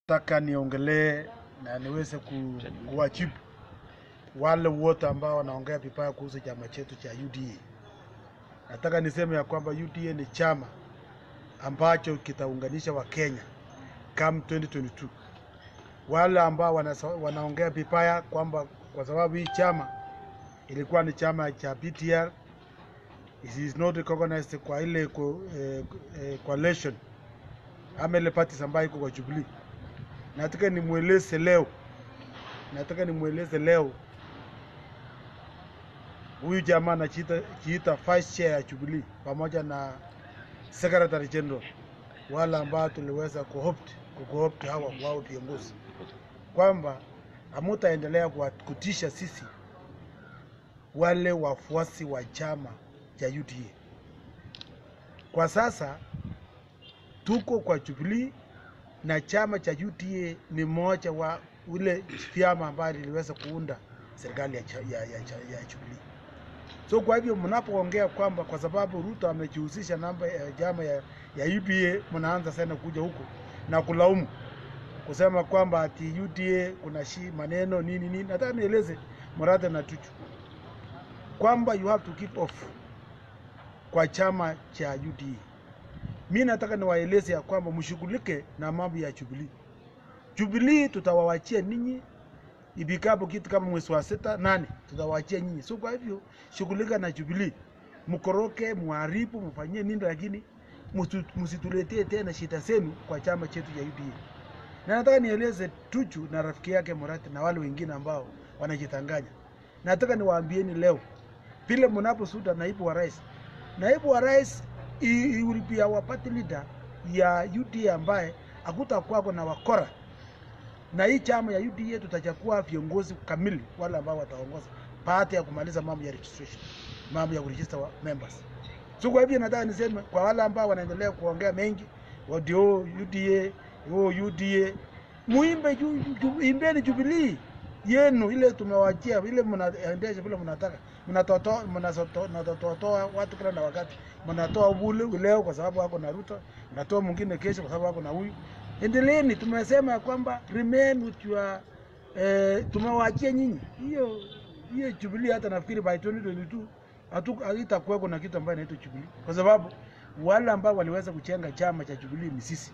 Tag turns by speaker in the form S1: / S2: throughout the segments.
S1: Nataka niongelee na niweze ku, kuwajibu wale wote ambao wanaongea vibaya kuhusu chama chetu cha UDA. Nataka niseme ya kwamba UDA ni chama ambacho kitaunganisha Wakenya come 2022. Wale ambao wanasa, wanaongea vibaya kwamba kwa sababu hii chama ilikuwa ni chama cha PTR, it is not recognized kwa ile co, eh, eh, coalition ama ile parties ambayo iko kwa Jubilee. Nataka nimweleze leo, nataka nimweleze leo huyu jamaa anajiita jiita vice chair ya Jubilee pamoja na secretary general, wale ambao tuliweza kuopt kuopt hawa wao viongozi kwamba hamutaendelea kuwa- kutisha sisi wale wafuasi wa chama cha UDA. Kwa sasa tuko kwa Jubilee na chama cha UDA ni moja wa ule vyama ambayo liliweza kuunda serikali ya, cha- ya, ya, cha- ya Jubilee. So kwa hivyo mnapoongea kwamba kwa sababu Ruto amejihusisha namba ya chama ya, ya UDA, mnaanza sana kuja huko na kulaumu kusema kwamba ati UDA kuna shi maneno nini nini. Nataka nieleze Murathe na Tuju kwamba you have to keep off kwa chama cha UDA. Mi nataka niwaeleze ya kwamba mshughulike na mambo ya Jubilee. Jubilee tutawawachia ninyi ifikapo kitu kama mwezi wa sita nane, tutawachia nyinyi. So kwa hivyo shughulika na Jubilee, mkoroke, muharibu, mfanyie nini, lakini msitu- msituletee tena shida zenu kwa chama chetu cha UDA. Na nataka nieleze Tuju na rafiki yake Murathe na wale wengine ambao wanajitanganya, nataka niwaambieni leo, vile mnaposuda naibu wa rais, naibu wa rais he- he will be our party leader ya UDA ambaye hakutakuwako na wakora na hii chama ya UDA tutachagua viongozi kamili wale ambao wataongoza baada ya kumaliza mambo ya registration, mambo ya kuregister wa members. So kwa hivyo nataka niseme kwa wale ambao wanaendelea kuongea mengi wadio UDA, oh UDA, muimbe ju, ju, imbeni Jubilee yenu ile tumewachia, ile mnaendesha vile mnataka, mnatotoa mnasoto- mnatotoa watu kila na wakati, mnatoa ule leo kwa sababu wako na Ruto, mnatoa mwingine kesho kwa sababu wako na huyu. Endeleeni, tumesema ya kwamba remain with your eh, tumewaachia nyinyi hiyo hiyo Jubilee. Hata nafikiri by 2022 hatu haitakuweko na kitu ambayo inaitwa Jubilee, kwa sababu wale ambao waliweza kuchenga chama cha Jubilee ni sisi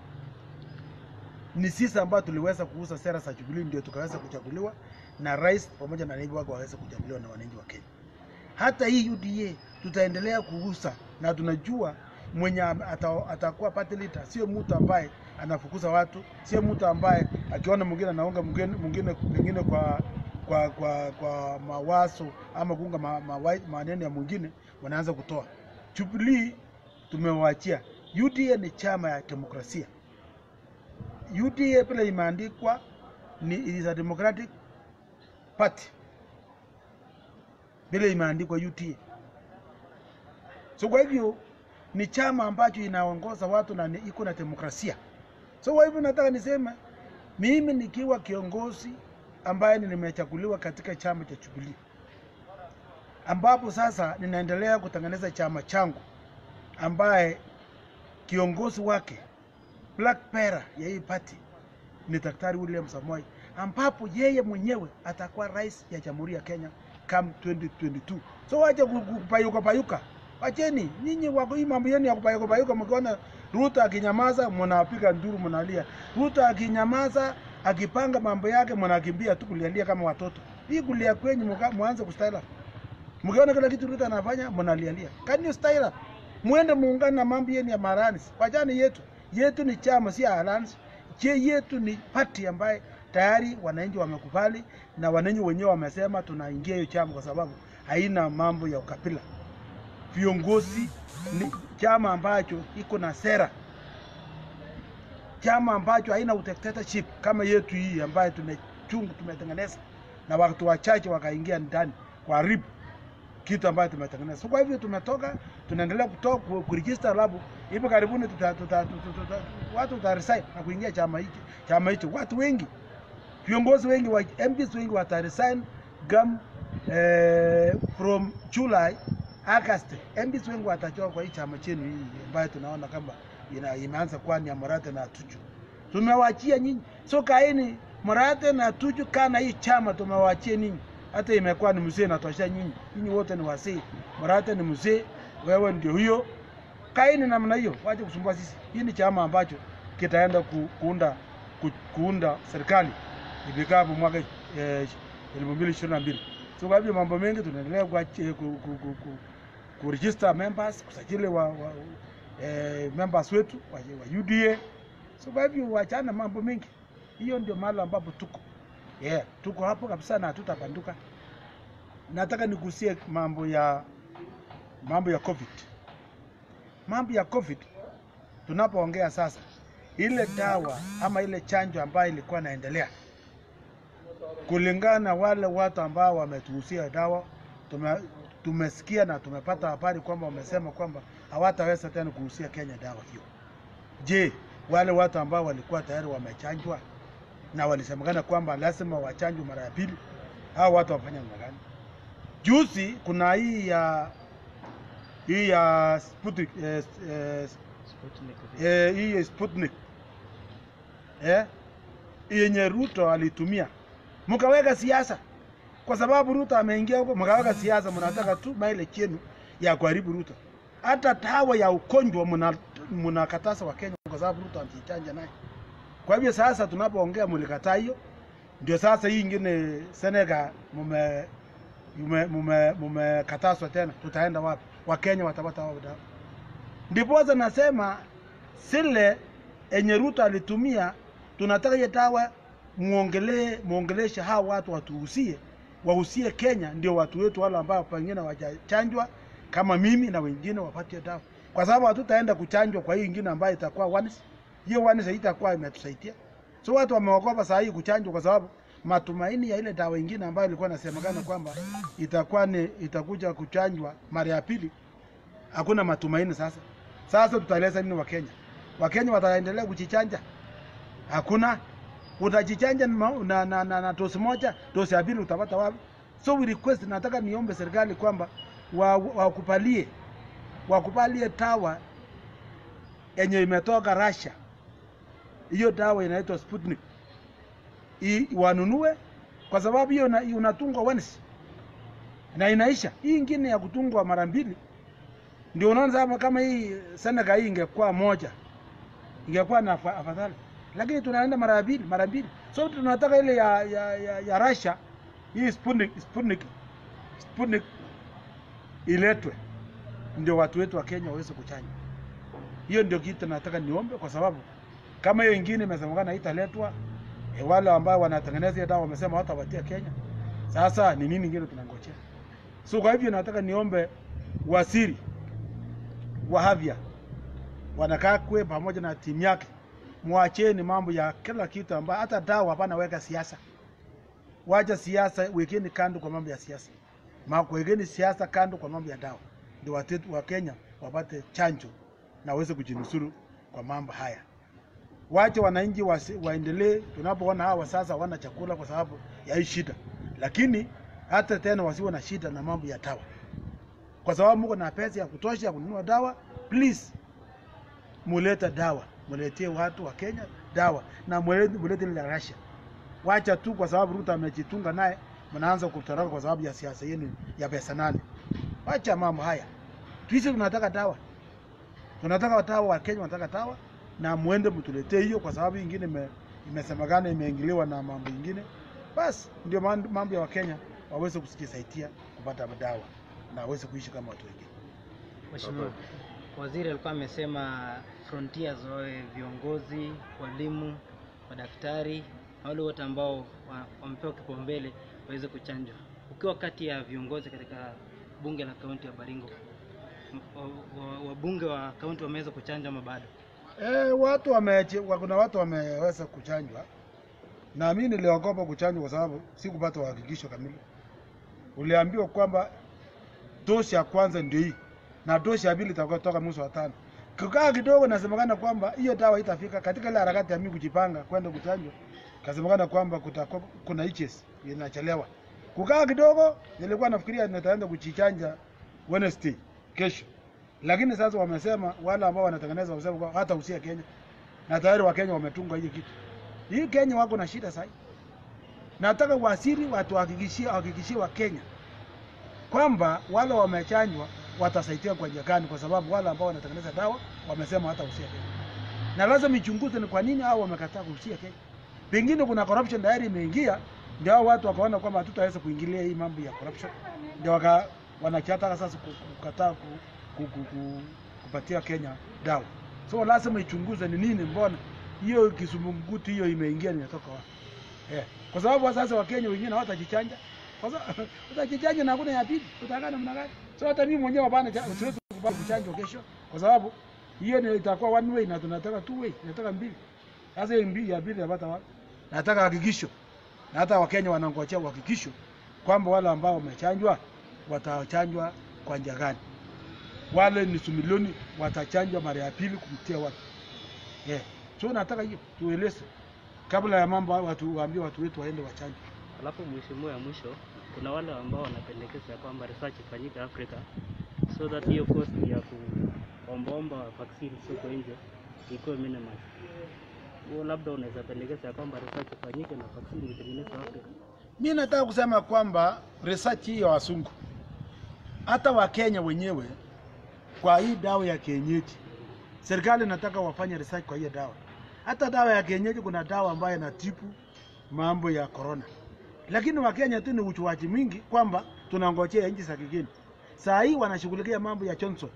S1: ni sisi ambao tuliweza kuuza sera za Jubilee ndio tukaweza kuchaguliwa na rais pamoja na naibu wake waweza kuchaguliwa na wananchi wa Kenya. Hata hii UDA tutaendelea kuuza na tunajua mwenye am- ata- atakuwa party leader sio mtu ambaye anafukuza watu, sio mtu ambaye akiona mwingine anaunga mwingine mwingine pengine kwa kwa kwa kwa mawazo ama kuunga ma, ma, maneno ya mwingine wanaanza kutoa. Jubilee tumewaachia. UDA ni chama ya demokrasia. UDA pale imeandikwa ni it is a democratic party, vile imeandikwa UDA. So kwa hivyo ni chama ambacho inaongoza watu na ni- iko na demokrasia. So kwa hivyo nataka niseme mimi nikiwa kiongozi ambaye nimechaguliwa katika chama cha Jubilee, ambapo sasa ninaendelea kutengeneza chama changu ambaye kiongozi wake black bearer ya hii party ni Daktari William Samoei, ambapo yeye mwenyewe atakuwa rais ya Jamhuri ya Kenya come 2022. So wacha ku- ku- kupayuka payuka, wacheni nyinyi wako hii mambo yenu ya kupayuka payuka. Mkiona Ruto akinyamaza, mnapiga nduru, mnalia. Ruto akinyamaza, akipanga mambo yake, mnakimbia tu kulialia kama watoto. Hii kulia kwenyu, muka- muanze kustaila mkiona kila kitu Ruto anafanya mnalialia. Can you style up? Muende muungane na mambo yenu ya marans. Wachani yetu. Yetu ni chama si alliance. Je, yetu ni party ambaye tayari wananchi wamekubali na wananchi wenyewe wamesema tunaingia hiyo chama kwa sababu haina mambo ya ukabila. Viongozi ni chama ambacho iko na sera, chama ambacho haina dictatorship kama yetu hii ambayo tumechungu tumetengeneza, na watu wachache wakaingia ndani kuharibu kitu ambayo tumetengeneza. So kwa hivyo tumetoka, tunaendelea kutoka ku- kuregister labu hivi karibuni tuta, tuta, tuta, tuta, watu wata resign na kuingia chama hicho chama hicho. Watu wengi viongozi wengi wa MPs wengi wata resign gam eh, from July August. MPs wengi watatoka kwa hii chama chenu hii ambayo tunaona kama ina, imeanza kuwa ni ya Murathe na Tuju. tumewachia nyinyi. So kaeni Murate na Tuju, kana hii chama tumewachia ninyi, hata imekuwa ni mzee natosha nyinyi. Nyinyi wote ni wasee, Murate ni mzee, wewe ndio huyo. Kaeni namna hiyo, wache kusumbua sisi. Hii ni chama ambacho kitaenda ku, kuunda ku, kuunda serikali ifikapo mwaka eh, elfu mbili ishirini na mbili. So kwa hivyo mambo mengi tunaendelea kuachi- ku, ku, ku, ku, ku register members, kusajili wa, wa eh, members wetu wa, wa UDA. So kwa hivyo wachana mambo mengi, hiyo ndio mahali ambapo tuko yeah, tuko hapo kabisa na hatutapanduka. Nataka nigusie mambo ya mambo ya COVID, mambo ya COVID tunapoongea sasa, ile dawa ama ile chanjo ambayo ilikuwa inaendelea kulingana na wale watu ambao wametuhusia dawa tume, tumesikia na tumepata habari kwamba wamesema kwamba hawataweza tena kuhusia Kenya dawa hiyo. Je, wale watu ambao walikuwa tayari wamechanjwa na walisemekana kwamba lazima wachanjwe mara ya pili, hao watu wafanya namna gani? Juzi kuna hii ya hii ya Sputnik, eh, eh,
S2: Sputnik.
S1: eh, hii ya Sputnik eh, yenye Ruto alitumia, mkaweka siasa kwa sababu Ruto ameingia huko, mkaweka siasa, mnataka tu maile chenu ya kuharibu Ruto. Hata dawa ya ugonjwa mna- mnakataza wa Kenya kwa sababu Ruto amejichanja naye. Kwa hivyo sasa tunapoongea mlikataa hiyo, ndio sasa hii ingine Senegal mume mume mume mumekatazwa tena, tutaenda wapi? Wakenya watapata wapi dawa? Ndiposa nasema sile enye Ruto alitumia, tunataka hiyo dawa muongelee muongeleshe hawa watu watuhusie, wahusie Kenya, ndio watu wetu wale ambao pengine wajachanjwa kama mimi na wengine wapate dawa, kwa sababu hatutaenda kuchanjwa kwa hii ingine ambayo itakuwa once. Hiyo once haitakuwa imetusaidia. So watu wameogopa saa hii kuchanjwa kwa sababu matumaini ya ile dawa ingine ambayo ilikuwa inasemekana kwamba itakuwa ni itakuja kuchanjwa mara ya pili, hakuna matumaini sasa. Sasa tutaeleza nini Wakenya? Wakenya wataendelea kujichanja? Hakuna. Utajichanja na, na, na, na, na dosi moja, dosi ya pili utapata wapi? So we request, nataka niombe serikali kwamba wa- wakubalie wakubalie dawa yenye imetoka Russia. Hiyo dawa inaitwa Sputnik I, wanunue kwa sababu hiyo una- unatungwa once na inaisha. Hii ingine ya kutungwa mara mbili ndio unaona kama, kama hii Senegal hii ingekuwa moja ingekuwa na afa- afadhali, lakini tunaenda mara ya pili mara mbili. So tunataka ile ya ya, ya, ya Russia hii Sputnik, Sputnik, Sputnik iletwe ndio watu wetu wa Kenya waweze kuchanja. Hiyo ndio kitu nataka niombe, kwa sababu kama hiyo ingine imesemekana italetwa e, wale ambao wanatengeneza hiyo dawa wamesema hawatapatia Kenya. Sasa ni nini ingine tunangojea? So kwa hivyo nataka niombe waziri wa afya wanakaa kwe pamoja na timu yake, mwacheni mambo ya kila kitu ambayo hata dawa hapana, weka siasa. Wacha siasa, wekeni kando kwa mambo ya siasa, Ma- wekeni siasa kando kwa mambo ya dawa, ndio watu wa Kenya wapate chanjo na waweze kujinusuru kwa mambo haya. Wache wananchi wasi- waendelee. Tunapoona hawa sasa wana chakula kwa sababu ya hii shida, lakini hata tena wasiwe na shida na mambo ya dawa, kwa sababu mko na pesa ya kutosha ya kununua dawa. Please muleta dawa, muletee watu wa Kenya dawa na mulete mulete ile ya Russia. Wacha tu kwa sababu Ruto amejitunga naye, mnaanza kutoroka kwa sababu ya siasa yenu ya pesa nane. Wacha mambo haya, sisi tunataka dawa, tunataka dawa, wa Kenya wanataka dawa, na muende mtuletee hiyo, kwa sababu ingine ime, imesemekana imeingiliwa na mambo ingine. Basi ndio man- mambo ya Wakenya waweze kujisaidia kupata dawa na waweze kuishi kama watu wengine.
S2: Mheshimiwa Waziri alikuwa amesema frontiers wawe viongozi, walimu, madaktari na wale wote ambao wa- wamepewa kipaumbele waweze kuchanjwa. Ukiwa kati ya viongozi katika bunge la kaunti ya Baringo, m- wa- wa- wabunge wa kaunti wameweza kuchanjwa ama bado?
S1: Eh, watu wame, kuna watu wameweza kuchanjwa na mimi niliogopa kuchanjwa kwa sababu sikupata uhakikisho kamili. Uliambiwa kwamba dosi ya kwanza ndio hii na dosi ya pili itakuwa toka mwezi wa tano. Kukaa kidogo, nasemekana kwamba hiyo dawa itafika katika ile harakati ya mimi kujipanga kwenda kuchanjwa, kasemekana kwamba kutakuwa kuna itches inachelewa. Kukaa kidogo, nilikuwa nafikiria nitaenda kujichanja Wednesday kesho, lakini sasa wamesema wale ambao wanatengeneza wamesema kwamba hata usia Kenya na tayari Wakenya wametunga hiyo kitu. Hii Kenya wako na shida sasa. Nataka wasiri watu wahakikishie wahakikishie Wakenya kwamba wale wamechanjwa watasaidia kwa njia gani, kwa sababu wale ambao wanatengeneza dawa wamesema hata usia Kenya, na lazima ichunguze ni kwa nini hao wamekataa kuhusia Kenya. Pengine kuna corruption tayari imeingia, ndio hao watu wakaona kwamba hatutaweza kuingilia hii mambo ya corruption, ndio waka wanachataka sasa ku- kukataa ku, ku, ku, ku, kupatia Kenya dawa. So lazima ichunguze ni nini, mbona hiyo kisumunguti hiyo imeingia, inatoka wapi? Eh, kwa sababu sasa Wakenya wengine hawatajichanja kwa sababu utajichanja na hakuna ya pili, utakaa namna gani? So hata mimi mwenyewe hapana, cha- siwezi kubali kuchanjwa kesho, kwa sababu hiyo ni itakuwa one way na tunataka two way, tunataka mbili. Sasa hiyo mbili ya pili yapata wapi? Nataka hakikisho, na hata Wakenya wanangojea uhakikisho kwamba wale ambao wamechanjwa watachanjwa kwa njia gani, wale nusu milioni watachanjwa mara ya pili kumtia watu yeah. So nataka hiyo tueleze kabla ya mambo hayo, watu waambie watu wetu waende wachanjwe.
S3: Alafu mheshimiwa, ya mwisho, kuna wale ambao wanapendekeza kwamba research ifanyike Afrika so that hiyo cost ya kuombaomba vaccine huko nje ikuwe minimized. Huo labda unaweza pendekeza ya kwamba research ifanyike na vaccine itengenezwe Afrika.
S1: Mi nataka kusema kwamba research hii ya wasungu, hata Wakenya wenyewe kwa hii dawa ya kienyeji, serikali nataka wafanye research kwa hiyo dawa. Hata dawa ya kienyeji, kuna dawa ambayo inatibu mambo ya corona, lakini Wakenya tu ni uchuaji mwingi kwamba tunangojea nchi za kigeni. Saa hii wanashughulikia mambo ya Johnson,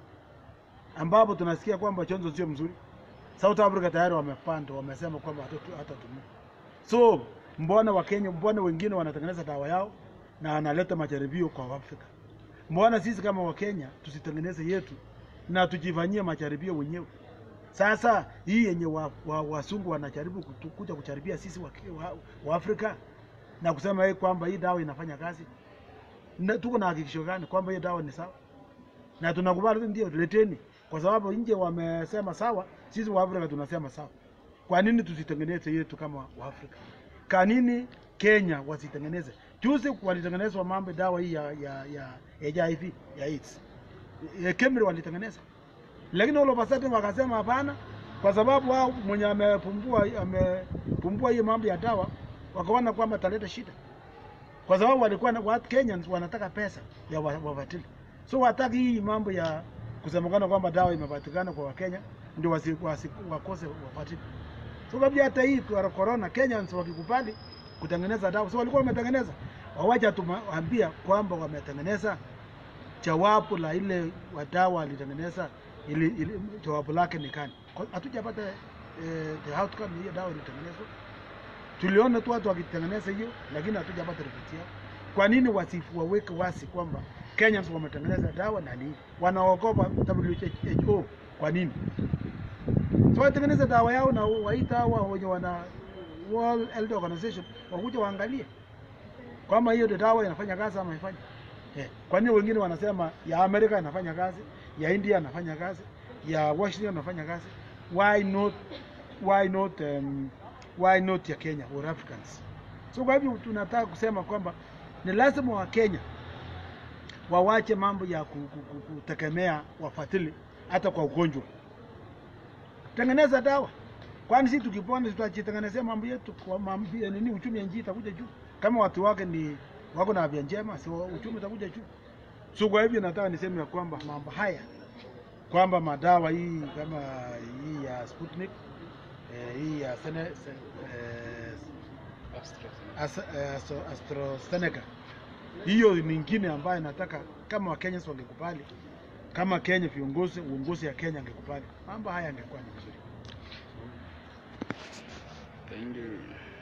S1: ambapo tunasikia kwamba Johnson sio mzuri. South Africa tayari wamepanda, wamesema kwamba hatatu- hatatumia. So mbona Wakenya, mbona wengine wanatengeneza dawa yao na wanaleta majaribio kwa Afrika? Mbona sisi kama Wakenya tusitengeneze yetu na tujifanyie majaribio wenyewe? Sasa hii yenye wa, wa, wasungu wanajaribu kutu- kuja kujaribia sisi wa, wa, wa Afrika na kusema hii kwamba hii dawa inafanya kazi, na tuko na hakikisho gani kwamba hii dawa ni sawa? Na tunakubali ndio, leteni, kwa sababu nje wamesema sawa, sisi wa Afrika tunasema sawa. Kwa nini tusitengeneze yetu kama wa Afrika? Kwa nini Kenya wasitengeneze? Juzi walitengenezwa mambo dawa hii ya, ya, ya HIV ya AIDS. E, Kemri walitengeneza, lakini all of a sudden wakasema hapana, kwa sababu wao mwenye amepumbua amepumbua hii mambo ya dawa, wakaona kwamba taleta shida, kwa sababu walikuwa na watu Kenyans wanataka pesa ya wa- wabatili, so wataki hii mambo ya kusemekana kwamba dawa imepatikana kwa Wakenya ndio wasi, wasi, wakose wabatili. So kabla hata hii kwa corona Kenyans wakikubali kutengeneza dawa, so walikuwa wametengeneza, wawacha tuambia kwamba wametengeneza jawabu la ile wadawa walitengeneza ili, ili jawabu lake ni gani? Kwa- Hatujapata eh, the outcome hiyo dawa ilitengenezwa. Tuliona tu watu wakitengeneza hiyo, lakini hatujapata ripoti yao. Kwa nini wasifu waweke wasi kwamba Kenyans wametengeneza dawa na nini? Wanaogopa WHO kwa nini? So watengeneze dawa yao na waita hawa wenye wana World Health Organization wakuja waangalie kwamba hiyo ndio dawa inafanya kazi ama haifanyi. Eh, kwa nini wengine wanasema ya Amerika inafanya kazi, ya India inafanya kazi, ya Washington inafanya kazi? Why not why not um, why not ya Kenya or Africans? So kwa hivyo tunataka kusema kwamba ni lazima wa Kenya wawache mambo ya ku- ku- ku- kutegemea wafadhili hata kwa ugonjwa. Tengeneza dawa, kwani sisi tukipona tutajitengenezea mambo yetu kwa mambo ya nini, uchumi ya nchi itakuja juu kama watu wake ni wako na afya njema, si uchumi utakuja juu. So kwa hivyo nataka niseme ya kwamba mambo haya kwamba madawa hii kama hii ya Sputnik eh, hii ya Sene, se, eh, As- eh, Astro- AstraZeneca hiyo nyingine ambayo nataka kama Wakenya wangekubali, kama Kenya viongozi uongozi ya Kenya angekubali, mambo haya angekuwa ni vizuri.
S4: Thank you.